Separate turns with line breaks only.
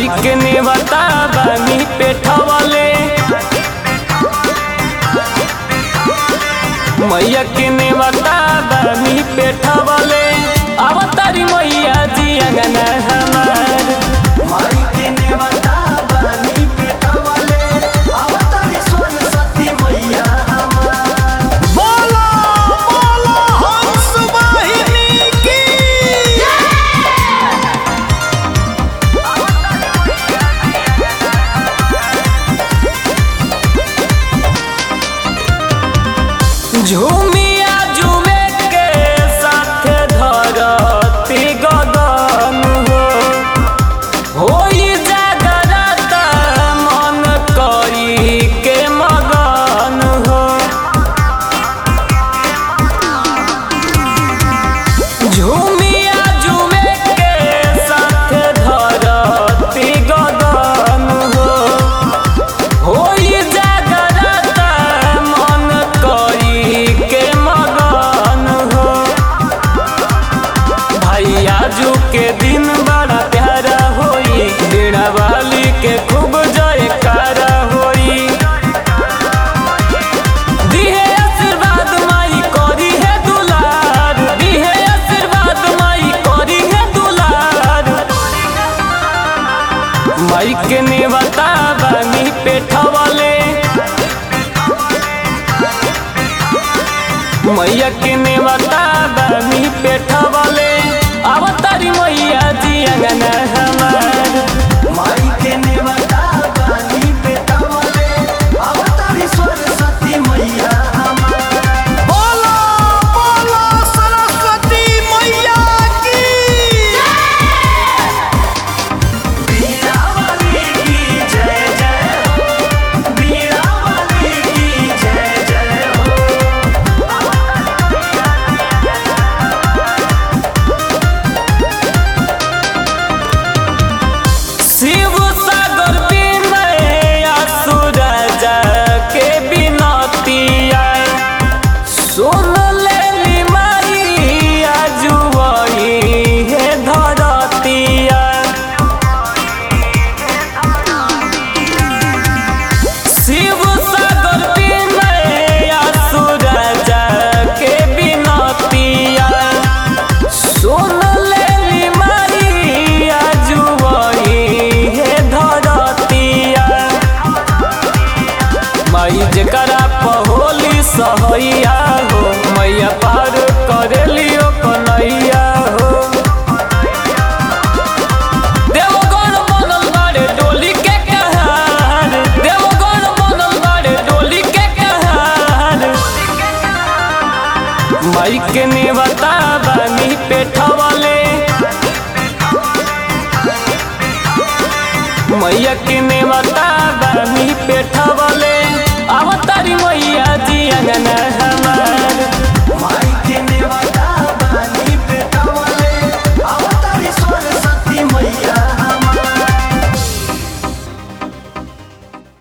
के नेवता बानी पेठवले मैया के नेवता बानी पेठवले अवतारी मैया जी अंगना हमार
माई के नेवता बानी पेटवले अवतारी सोन सती मैया हमार
बोलो बोलो हंस वाहिनी की
झूमिया झूमे के साथ धरती गगन हो होई जागरत मन करी के मगन हो झूमिया झूमे के साथ धरती गगन हो होई जागरत मन करी के मगन हो भैया जू के दिन बड़ा प्यारा होई बीड़ा वाली के खूब जयकारा होई दिहे आशीर्वाद माई करी है दुलार दिहे आशीर्वाद माई करी है दुलार माई के नेवता बानी पेठवले मैया के नेवता बानी पेठवले अवतारी मैया जी अंगना हमार
माई के नेवता बानी पेटवले अवतारी सोन सती मैया हमार
बोलो बोलो सरस्वती मैया की
बीड़ा वाली की जय जय हो बीड़ा वाली की जय जय हो
शिव सागर विनय असुर के बिनतिया सुन लेली माई आजुवई हे धरतिया शिव सागर विनय असुर के बिनतिया सुन लेली माई आजुवई हे धरतिया माई जकरा पहोली सहैया हो मैया पार करेलियो कन्हैया हो देवगण बनल बाड़े डोली के कहार देवगण बनल बाड़े डोली के कहार माई के नेवता बानी पेठवले मैया के नेवता बानी पेठवले अवतारी मैया जी अंगना